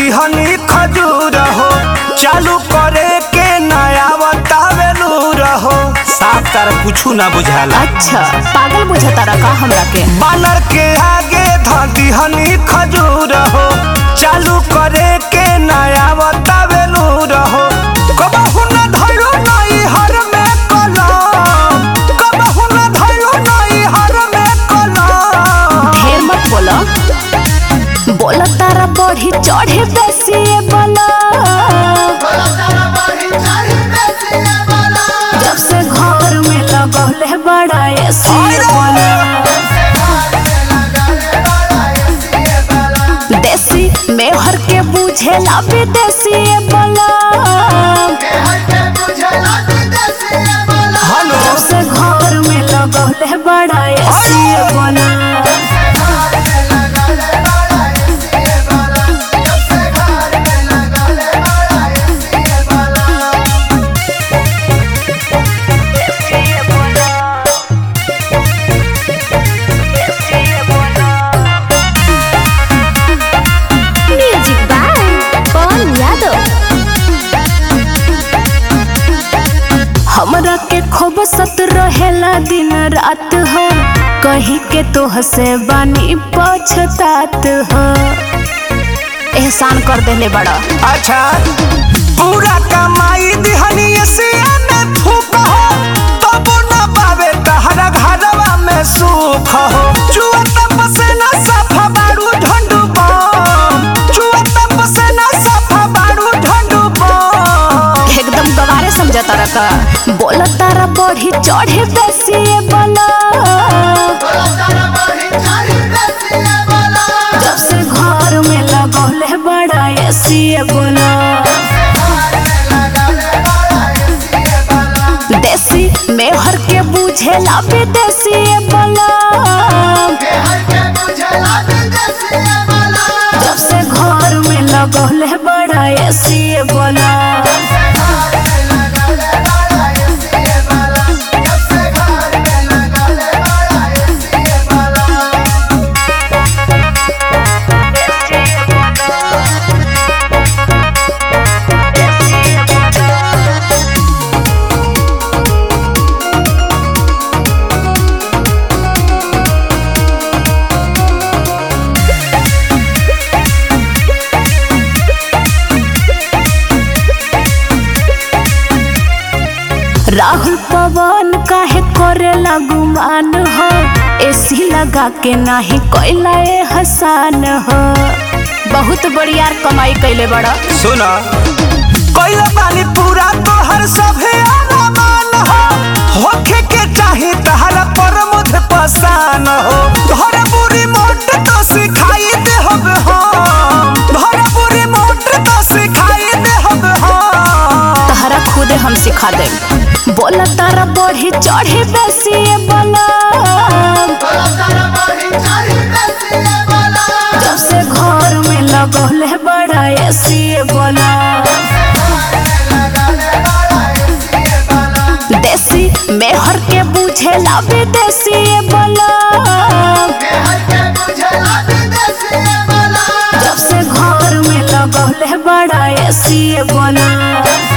दिहनी खजूर हो चालू करे के नया बतावेलू रहो साफ तार कुछ ना बुझाला अच्छा पागल बुझता रखा हमरा के बानर के आगे ध दिहनी खजूर हो चालू करे के नया बतावेलू रहो कबहू न धइलो नई हर में कलम कबहू न धइलो नई हर में कलम ढेर मत बोलो बोला तारा बढ़ी चढ़े बेसी बोला जब से घर में लगौले बड़ा एसी बोला देसी मेहर के बुझेला विदेशी बोला हेलो जब से घर में लगौले बड़ा एसी बोला म्यूजिक बाय पवन यादव हमरा के खूब सत रहेला दिन रात हो कहीं के तो हसे बानी पछतात हो एहसान कर देले बड़ा अच्छा पूरा कमाई दिहनी एसिया में फूक हो तब न पावे तहरा घरवा में सुख हो चुआ तप से न सफा बारू ढंडू बम चुआ तप से न सफा बारू ढंडू बम एकदम गवारे समझता रखा बोला तारा बढ़ी चढ़े बेसी बोला जब से घर में लगौले बड़ा एसी बोला देसी मेहर के बुझेला विदेशी बोला जब से घर में लगौले बड़ा एसी बोला राहुल पवन काहे करेला गुमान हो एसी लगा के नाही कोइला ए हसान हो बहुत बढ़िया कमाई कैले बड़ा सुना कोइला पानी पूरा तोहर सभे अरमान हो होखे के चाही तहरा पर मुझ पसान हो धर बुरी मोट तो सिखाई दे हब हम धर बुरी मोट तो सिखाई दे हब हम तहरा खुदे हम सिखा दे बोला तारा बढ़ी चढ़ी बेसी बोला जब से घर में लगौले बड़ा एसी बोला देसी मेहर के बुझेला विदेशी बोला जब से घर में लगौले बड़ा एसी बोला